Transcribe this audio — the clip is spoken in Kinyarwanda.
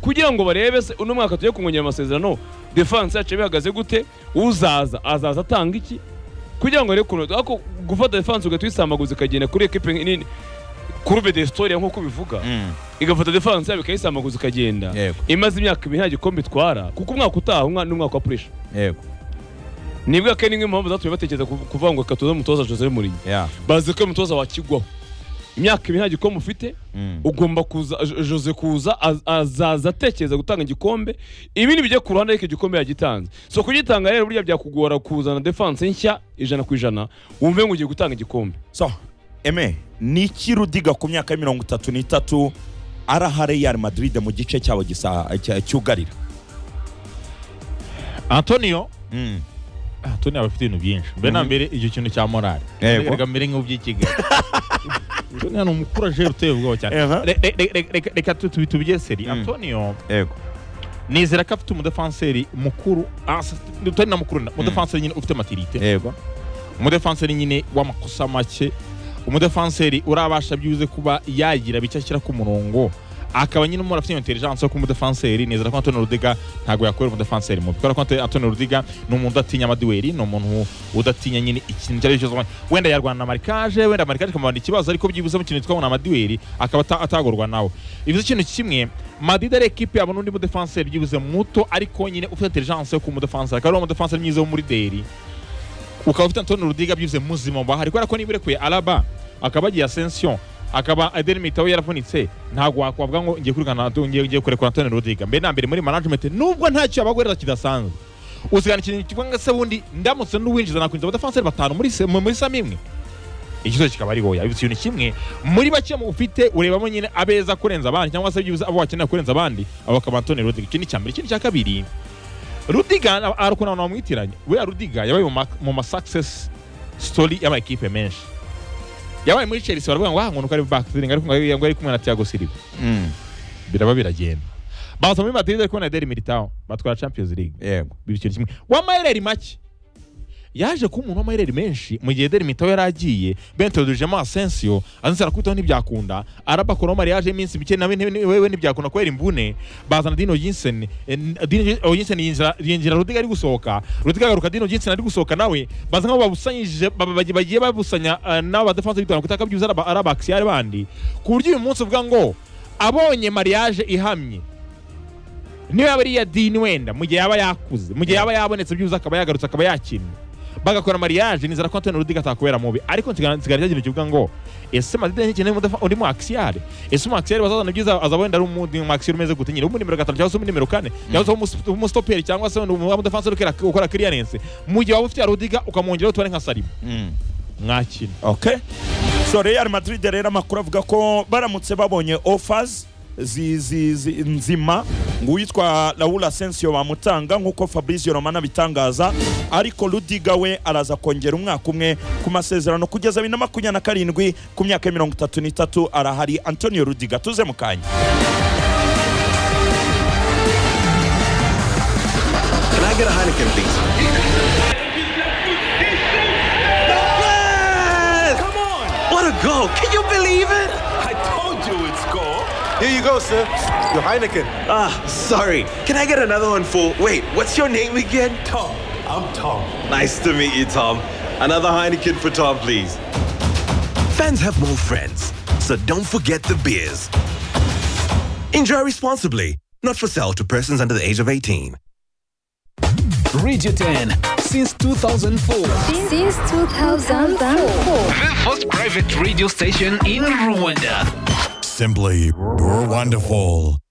kugira ngo barebe se uno mwaka tujye kungunyira amasezerano defanse yacu bihagaze gute uzaza azaza atanga iki kugira ngo arebe ukuntu ariko gufata defanse ugahita uyisambaguza ikagenda kuri ekipe nini kurube de storia nk'uko bivuga igafata defanse yabo ikayisambaguza ikagenda Yego. imaze imyaka ibiri nta gikombe itwara kuko umwaka utaha umwa- ni umwaka wa puresha yego nibwo akenshi imwe mu mpamvu zatumye batekereza kuv- kuvuga ngo reka tuze umutoza jose murinyi ya bazi ko uyu mutoza wakigwaho imyaka ibiri nta gikombe ufite Mm. ugomba kuza Jo- jose kuza az- azaza atekereza gutanga igikombe ibindi bijya ku ruhande ariko igikombe yagitanze so kugitanga rero burya byakugora kuzana defanse nshya ijana ku ijana wumve ngo ugiye gutanga igikombe so eme ni iki rudiga ku myaka ya mirongo itatu n'itatu araha real madrid mu gice cyabo gisa- cya- cyugarira antonio Mm. antonio aba afite ibintu byinshi mbere na mbere icyo kintu cya morali Yego. reka mbere nk'uby'i kigali antonio ni umukurajeri uteye ubwoba cyane Aha. Re- re- re- re- reka- reka tu- tubi- tubyeseri Mm. antonio yego nizera ko afite umudefanseri mukuru asa- utari na mukuru na- umudefanseri nyine ufite matirite yego umudefanseri nyine w'amakosa make umudefanseri urabasha byibuze kuba yagira bike ashyira ku murongo akaba nyine umuntu afite intelligence yo kuba umudefanseri nizera ko Antonio Rudiga ntabwo yakorera umudefanseri mubi kubera ko Anto- Antonio Rudiga ni umuntu udatinya amaduweri ni umuntu udatinya nyine ikintu icyo ari cyo cyose wenda yarwana na marikaje wenda marikaje ikamubana ikibazo ariko byibuze mu kintu twabona amaduweri akaba ata- atagorwa nawe bivuze ikintu kimwe Madrid ari ekipe yabona undi mudefanseri byibuze muto ariko nyine ufite intelligence yo kuba umudefanseri akaba ari uwo mudefanseri mwiza wo muri deri ukaba ufite Antonio Rudiga byuze muzima bahari kubera ko niba urekuye Alaba akaba agiye Asensio akaba Eden Militao yaravunitse ntabwo wakwavuga ngo ngiye kurikana Anto- ngiye ngiye kurekura Antonio Rudiga mbere na mbere muri management nubwo ntacyo yabagorera kidasanzwe usigana ikintu kivuga ngo se bundi ndamutse n'uwinjiza nakwinjiza abadefanseri batanu muri se- muri sami imwe ikibazo kikaba ari wowe ikintu kimwe muri bake mu ufite urebamo nyine abeza kurenza abandi cyangwa se byibuze abo wakenera kurenza abandi abo akaba Antonio Rudiga ikindi cya mbere ikindi cya kabiri rudiga na- hari ukuntu abantu bamwitiranya buriya rudiga yabaye mu ma- mu ma success story y'amakipe menshi yabaye muri chelsea baravuga ngo ahantu ari backfiring ariko ngo ngo yari kumwe na tiago silva Mm. biraba biragenda baza muri madrid ariko na deri militao batwara champions league yego biba ikintu kimwe w'amayereri make yaje kuba umuntu w'amayereri menshi mu gihe deri mitabo yari agiye bentodujemo asensio azanse arakubitaho ntibyakunda araba koromari yaje iminsi mike nawe nti- ni- wewe ntibyakunda kubera imvune bazana dino jinsen jinsen yinjira yinjira rudiga ari gusohoka rudiga agaruka dino jinsen ari gusohoka nawe baza nk'abo babusanyije ba- ba- bagiye babusanya eh, n'abo badefanse bitanga kutaka byuza araba- araba akisiyare bandi ku buryo uyu munsi uvuga ngo abonye mariage ihamye niyo yaba ari iya dini wenda mu gihe yaba yakuze mu gihe yaba yabonetse byuzuye akaba yagarutse akaba yakinnye bagakora mariage nizera ko Antonio Rudiga atakubera mubi ariko nsigara nsigara cyagiye kivuga ngo ese Madrid ntikeneye umudafa undi mu Axial ese mu Axial bazazana byiza azaba wenda ari umundi mu Axial umeze gute nyine umu nimero gatanu cyangwa se umu nimero kane cyangwa se umu- umu stopper cyangwa se umu defenseur ukora ukora clearance mu gihe waba ufite Rudiga ukamwongeraho tubare nka Salim Mm. mwakina okay so real madrid rero amakuru avuga ko baramutse babonye offers zi, zi, zi, nzima ngo uwitwa raul asensio bamutanga nk'uko fabrizio romano abitangaza ariko rudiga we araza kongera umwaka umwe ku masezerano kugeza bibiri na makumyabiri na karindwi ku myaka ya mirongo itatu n'itatu arahari antonio rudiga tuze mu kanya Can I get a Heineken, please? Yes! Come on! What a goal! Can you believe it? I told you it's goal. Here you go, sir. Your Heineken. Ah, sorry. Can I get another one for? Wait, what's your name again? Tom. I'm Tom. Nice to meet you, Tom. Another Heineken for Tom, please. Fans have more friends, so don't forget the beers. Enjoy responsibly. Not for sale to persons under the age of 18. Radio 10 since 2004. Since 2004. The first private radio station in Rwanda. Simply wonderful.